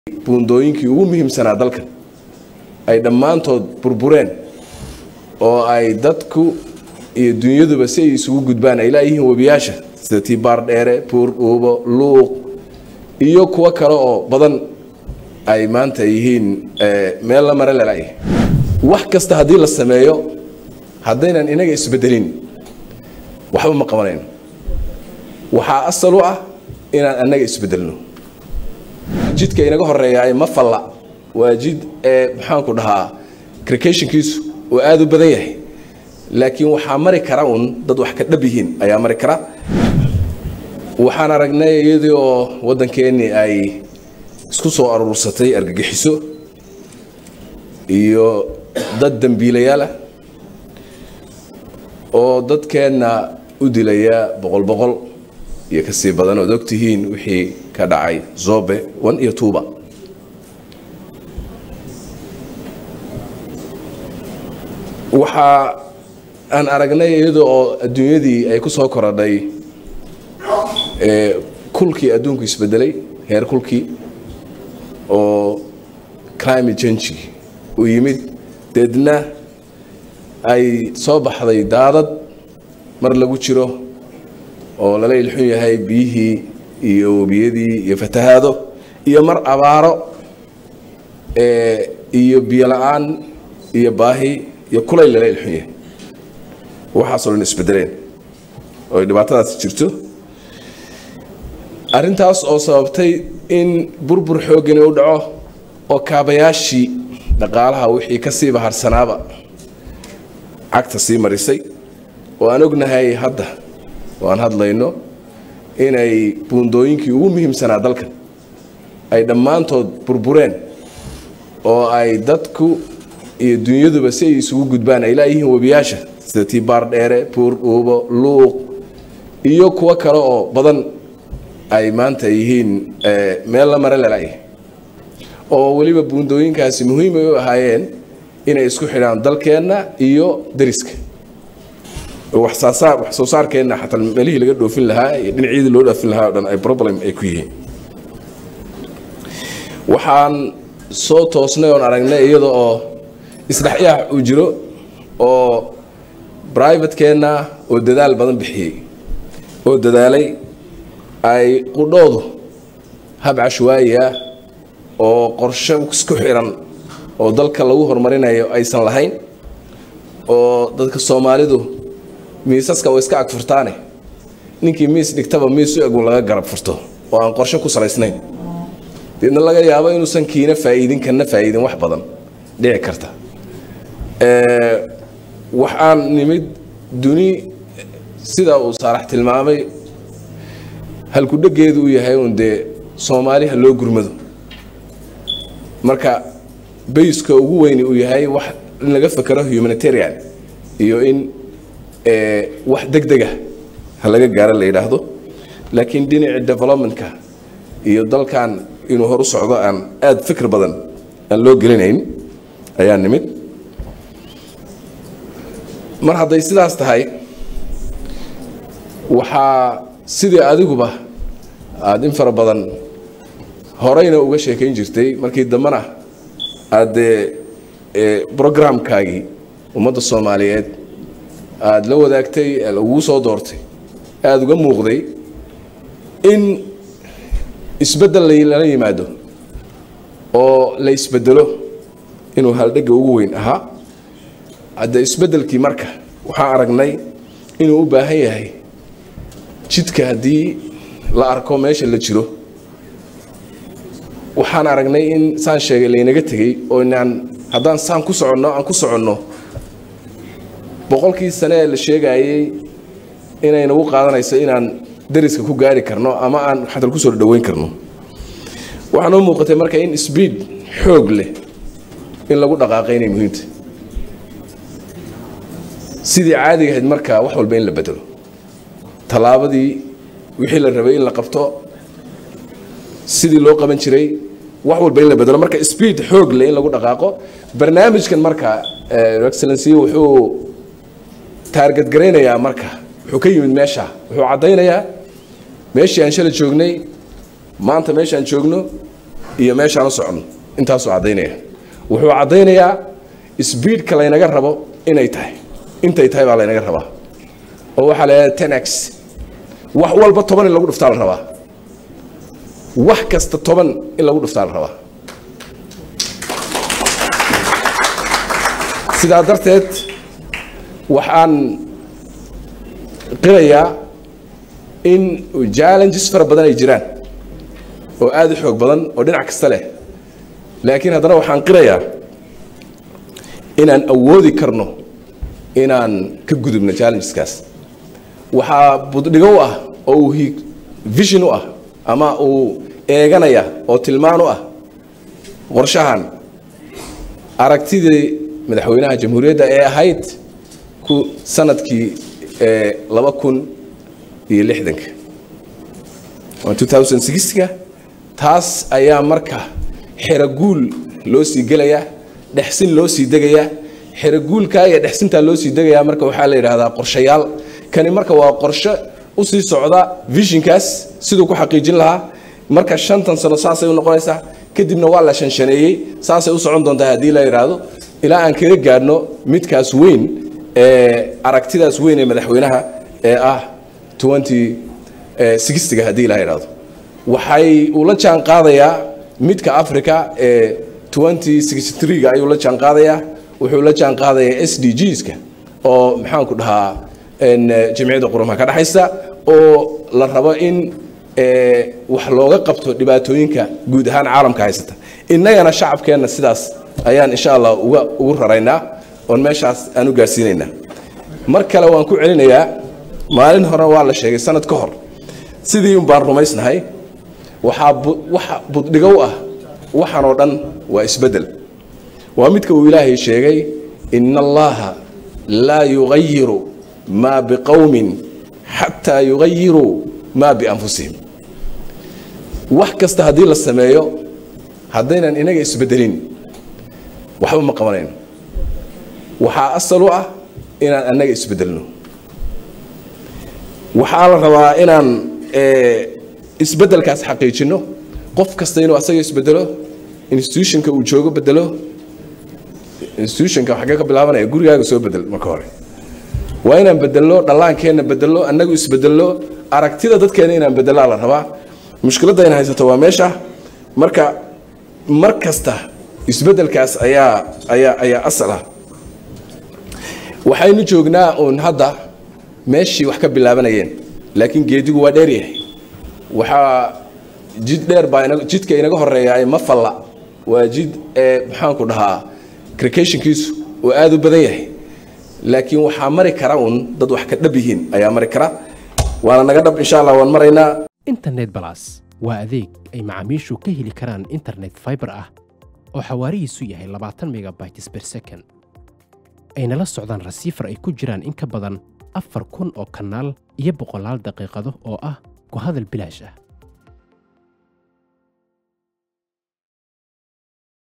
buundooyinkii ugu muhiimsanaa dalkan ay dhammaantood burbureen oo ay dadku iyo dunyaduba si ay isugu gudbaan ay laayihiin webiyaasha sida tiibaar dheere buur dhuubo luuq iyo kuwo kale oo badan ay maanta yihiin meel la mare lalayahay wax kasta haddii la sameeyo haddaynan inaga isbedelin waxba ma qabanayno waxaa asal u ah inaan annaga isbedelno jidka inaga horeeyaay ma falla waa jid ee maxaanku dhahaa crikationkiisu oo aada u badan yahay laakiin waxaa mari kara un dad wax ka dhab yihiin ayaa mari kara waxaan aragnay iyadii oo waddankeennii ay isku soo aruursatay argagixiso iyo dad dembiilayaal ah oo dadkeenna u dilaya boqol boqol iyo kasii badan ood ogtihiin wixii ka dhacay zobe one iyo tuuba waxaa aan aragnay iyada oo adduunyadii ay ku soo korodhay kulkii adduunku isbedelay heer kulkii oo climate change u yimid deedna ay soo baxday daadad mar lagu jiro oo lala ilxun yahay biyihii iyo webiyadii iyo fatahaado iyo mar abaaro iyo biyo la-aan iyo baahi iyo kulayl lala ilxun yahay waxaasoo dhan isbedeleen oo ay dhibaatadaas jirto arrintaas oo sababtay in burbur xooggani u dhaco oo kaabayaashii dhaqaalaha wixii ka sii baharsanaaba cagta sii marisay oo aan ognahay hadda oo aan hadlayno inay buundooyinkii ugu muhiimsanaa dalkan ay dhammaantood burbureen oo ay dadku iyo dunyaduba si ay isugu gudbaan ay laayihiin webiyaasha sida tiibaar dheere buur dhuubo luuq iyo kuwo kale oo badan ay maanta yihiin meel la mare lalayahay oo weliba buundooyinkaasi muhiim ay u ahaayeen inay isku xidhaan dalkeenna iyo dariska wax soo saarkeenna xataa meelihii laga dhoofin lahaa iyo dhinacyadii loo dhoofin lahaa o dhan ay problem ay ku yihiin waxaan soo toosnay oon aragnay iyada oo isdhexyaax uu jiro oo brivatekeenna oo dadaal badan bixiyey oo dadaalay ay qudhoodu hab cashwaayi ah oo qorshe isku xiran oo dalka lagu horumarinayo aysan lahayn oo dadka soomaalidu miisaska way iska ag furtaane ninkii miis dhigtaba miis u egun laga garab furto oo aan qorshe ku salaysnayn deedna laga yaabo inuusan kiina faa'iidin kana faa'iidin wax badan dhici karta waxaan nimid duni sida uu saarax tilmaamay halkudhegeedu uu yahay uun dee soomaaliha loo gurmado marka bayska ugu weyni uu yahay wax in laga fakero humanitarian iyo in wax deg dega ha laga gaaro la yidhaahdo laakiin dhinaci developmentka iyo dalkan inuu hor u socdo aan aada fikir badan aan loo gelinayn ayaa nimid mar hadday sidaas tahay waxaa sidii adiguba aada in fara badan horeyna uga sheekayn jirtay markii dambena aad dee brogramkaagii ummadda soomaaliyeed aada la wadaagtay laguu soo doortay aada uga muuqday in isbeddel lala yimaado oo la isbedelo inuu haldhegga ugu weyn ahaa hadde isbeddelkii marka waxaan aragnay inuu u baahan yahay jidka haddii la arko meesha la jiro waxaan aragnay in saan sheegay laynaga tegey oo inaan haddaan saan ku soconno aan ku soconno boqolkii sane ee la sheegayey inay nagu qaadanayso inaan dariska ku gaari karno ama aan xatal kusoo dhaweyn karno waxaa noo muuqatay marka in sbiid xoog leh in lagu dhaqaaqay inay muhiimta sidii caadiga ahayd marka wax walba in la bedelo tallaabadii wixii la rabay in la qabto sidii loo qaban jiray wax walba in la bedelo marka speed xoog leh in lagu dhaqaaqo barnaamijkan marka excellency wuxuu taarget garaynayaa marka wuxuu ka yimid meesha wuxuu caddaynayaa meeshii aan shalay joognay maanta meeshaan joogno iyo meeshaan u soconno intaasuu caddaynaya wuxuu caddaynayaa sbiidka laynaga rabo inay tahay intay tahay baa laynaga rabaa oo waxaa la yidhahda tenax wax walba toban in lagu dhuftaa la rabaa wax kasta toban in lagu dhuftaa la rabaa sidaa darteed waxaan qirayaa in challenges fara badan ay jiraan oo aada u xoog badan oo dhinac kasta leh laakiin haddana waxaan qirayaa inaan awoodi karno inaan ka gudubno challengeskaas waxaa buddhigo u ah oo uu vision u ah ama uu eeganaya oo tilmaan u ah qorshahan aragtidii madaxweynaha jamhuuriyadda ee ahayd ku sanadkii laba kun iyo lixdanka ka taas ayaa marka xeraguul loo sii gelayaa dhexsin loo sii degayaa xeraguulkaa iyo dhexsintaa loo sii degayaa marka waxaa la yidhaahdaa qorshayaal kani marka waa qorshe u sii socda visionkaas siduu ku xaqiijin lahaa marka shantan sano saasay u noqonaysaa kadibna waa la shanshaneeyey saasay u socon doontaa haddii la yidhaahdo ilaa aan kaga gaadhno midkaas weyn ee aragtidaas weyn ee madaxweynaha ee ah ga haddii la yidhaahdo waxay uu la jaan qaadayaa midka africa ee ga ayuu la jaan qaadayaa wuxuu la jaan qaadayaa s d gska oo maxaanku dhahaa jamciyadda qurumaha ka dhexaysa oo la rabo in wax looga qabto dhibaatooyinka guud ahaan caalamka haysata innagana shacabkeenna sidaas ayaan insha allah uga ugu raraynaa oon meeshaas aan u gaarsiinaynaa mar kale waan ku celinayaa maalin hore waa la sheegay sanad ka hor sidii un baan rumaysnahay waxaa waxa buddhigo u ah waxaan oo dhan waa isbeddel waa midka uu ilaahay sheegay ina allaha laa yugayiru maa biqowmin xataa yugayiruu maa bianfusihim wax kasta haddii la sameeyo haddaynan inaga isbeddelin waxba ma qabanayno waxaa asal u ah inaan annaga isbeddelno waxaa la rabaa inaan isbeddelkaas xaqiijinno qof kasta inuu asaga isbedelo institutionka uu joogo bedelo institutionka xaggee ka bilaabanaya gurigaaga soo bedel marka hore waa inaan bedelno dhallaankeenna bedelno annagu isbedelno aragtida dadkeena inaan bedelaa la rabaa mushkiladda in haysato waa meesha marka mar kasta isbeddelkaas ayaa ayaa ayaa asal ah waxaynu joognaa uun hadda meeshii wax ka bilaabanayeen laakiin geedigu waa dheer yahay waxaa jid dheer baa jidka inaga horeeya ma falla waa jid ee maxaanku dhahaa crikationkiisu oo aada u badan yahay laakiin waxaa mari kara uun dad wax ka dhab yihiin ayaa mari kara waana naga dhab insha allah waan maraynaa internet balas waa adeeg ay macaamiishu ka heli karaan internet fiber ah oo xawaarihiisu yahay labaatan megabytes per second ayna la socdaan rasiifar ay ku jiraan in ka badan afar kun oo kanaal iyo boqolaal daqiiqado oo ah ku hadal bilaash ah